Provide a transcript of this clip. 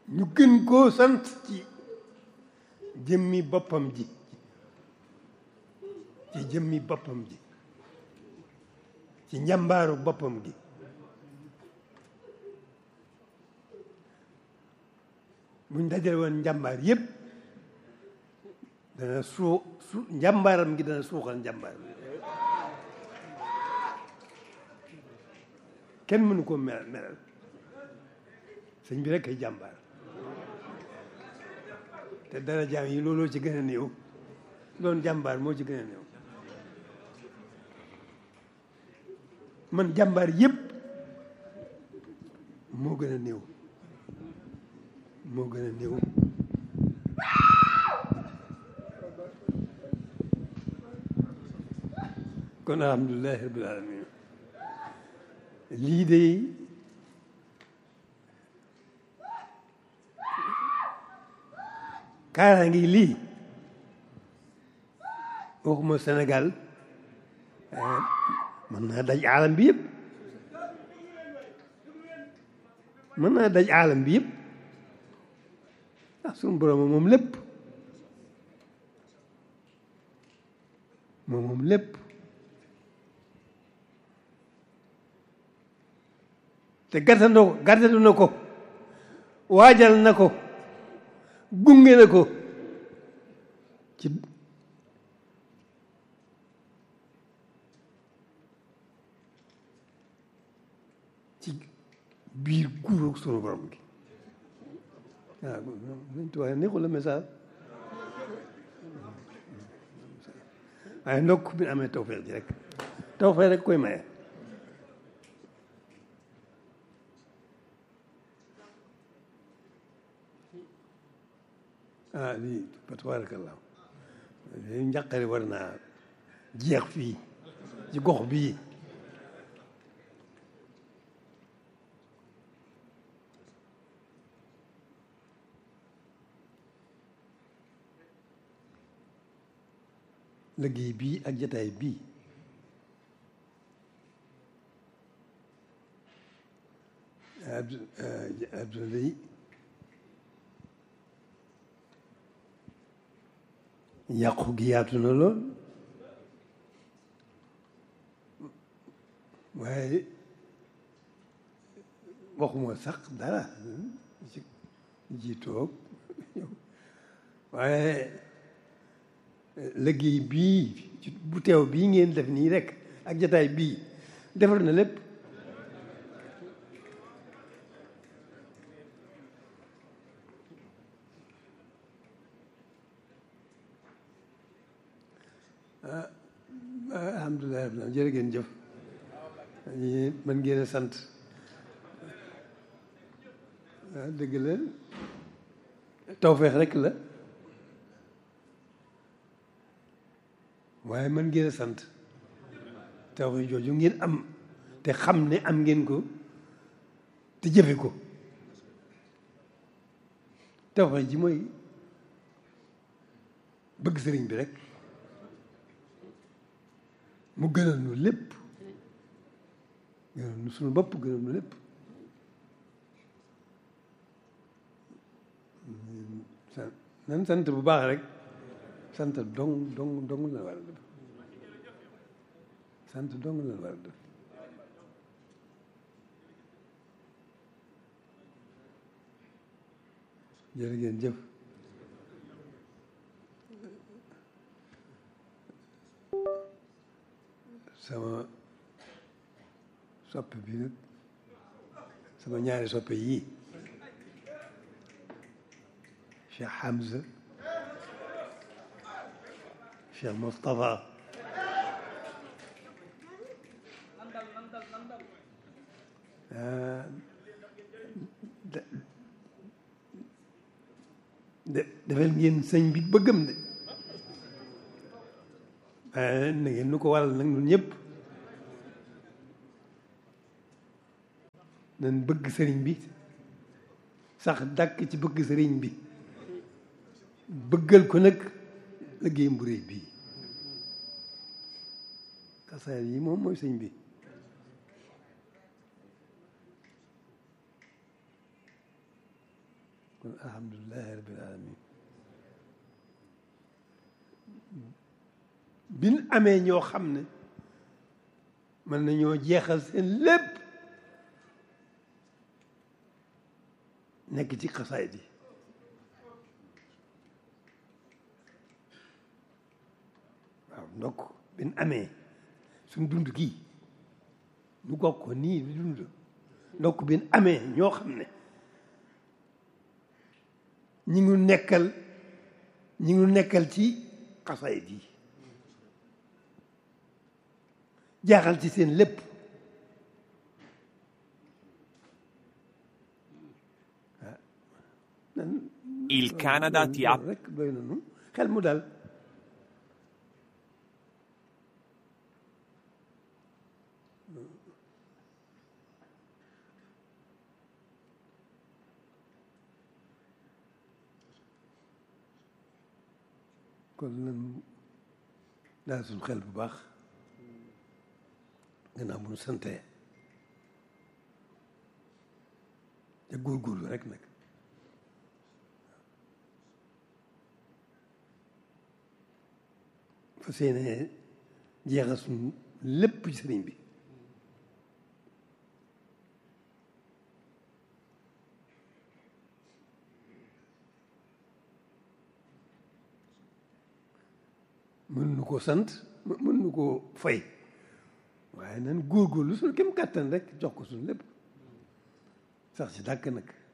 ñu gën koo sant ci jëmmi boppam ji ci jëmmi boppam ji ci njàmbaaru boppam gi buñ dajale woon njàmbaar yépp dana suu su njàmbaaram gi dana suuxal njàmbaar kenn mënu ko melal melal sëñ bi rek ay jàmbaar te dara jaam yi looloo ci gën a néew doon jàmbaar moo ci gën a néew man jàmbaar yépp moo gën a néew moo gën a néew kon alhamdulilahi rabbil alamin lii de kaara ngi lii waxuma Sénégal mën naa daj aalam bi yëpp mën naa daj aalam bi yëpp ah suñu borom moom lépp moom moom lépp te gàttandoo ko gàttandu na ko waajal na ko gunge na ko ci ci biir guuróog sunu borom gi waaw dañ tuwaay neexul la message waaye ndokk bi amee tawfeex ji rek tawfeex rek koy maye ah lii fa tabarakallah lii njàqare war naa jeex fii ci gox bii liggéey bii ak jataay bii Abdoulaye yàqu gi yaatu na lool waaye waxuma sax dara ci ji toog waaye liggéey bii ci bu teew bii ngeen def nii rek ak jataay bii defar na lépp alhamdulilah rabbil jërë ngeen jëf ñi mën ngeen a sant waaw dëgg la tawfeex rek la waaye mën ngeen a sant tawfeex jooju ngeen am te xam ne am ngeen ko te jëfe ko tawfeex ji mooy bëgg sëriñ bi rek mu gënal nu lépp gënal nu suñu bopp gënal nu lépp nan sant bu baax rek sant dong dong dong la war a def sant dong la war a def jërë ngeen jëf sama soppe bi nag sama ñaari soppe yii Cheikh Hamza Cheikh Moustapha de defal ngeen sëñ bi bëggam de waaye na ngeen nu ko waral nag ñun ñëpp nañ bëgg sëriñ bi sax dàkk ci bëgg sëriñ bi bëggal ko nag liggéey bu réy bii xasaar yi moom mooy sëñ bi kon alhamdulilahi rabbil alamin bin amee ñoo xam ne mën nañoo jeexal seen lépp nekk ci xasaayid yi waaw ndokk bin amee suñ dund gii ñu gog ko nii di dund ndokk bin amee ñoo xam ne ñi ngi nekkal ñi ngi nekkal ci xasaayid yi jaaxal ci seen lépp Il Canada ti ha rek doy na nu xel mu dal kon nan daal suñ xel bu baax gannaaw bu nu santee te góorgóorlu rek nag fa seene jeexal suñ lépp ci sëriñ bi mën nu ko sant mën nu ko fay waaye nan góorgóorlu suñu kem kàttan rek jox ko suñu lépp sax ci dàkk nag